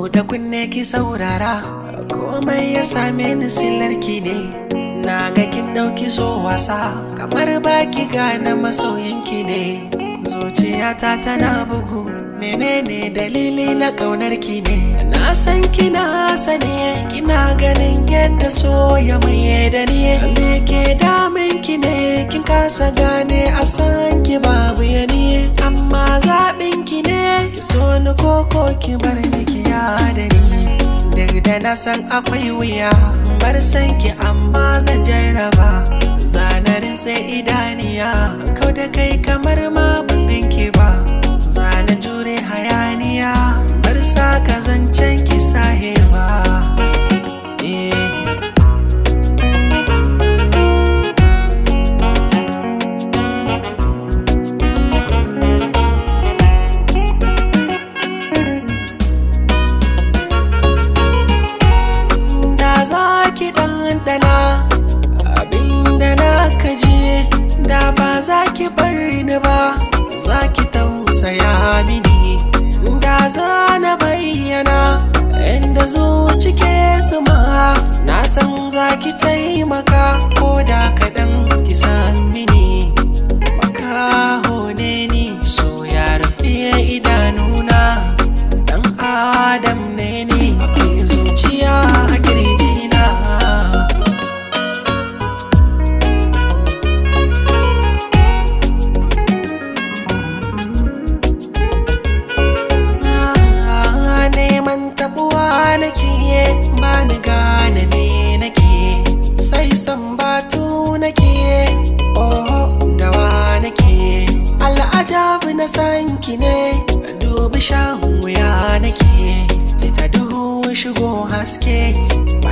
Buɗe kunne ki saurara komai ya same ni sillarki ne na ga kin ɗauki so wasa kamar baki gane masoyinki ne zuciyata tana bugu menene dalili na ƙaunar ki ne na san kina sane kina ganin yadda so ya maye da ni me ke damin ki ne kin kasa gane a san ki babu ya ni amma zaɓin ki ne ki so ni koko ki bar ni ki da ni duk da na san akwai wuya bar san ki amma zan jarraba zanarin sai idaniya kau da kai kamar ma ban ganki ba zana jure hayaniya bar sa ka zancen ki sahewa eh da za ki ɗanɗana abinda na kaji da ba za ki bar ni ba za ki tausaya mini da za na bayyana inda zuci ke suma na san za ki taimaka ko da kaɗan ki san mini makaho ne ni so ya rufe idanuna dan adam ne ni zuciya a kirjina Ah, neman tabuwa nake ba ni gane me nake sai san batu nake oh dawa nake al'ajabi na san ki ne dubi shan wuya nake fita duhu shigo haske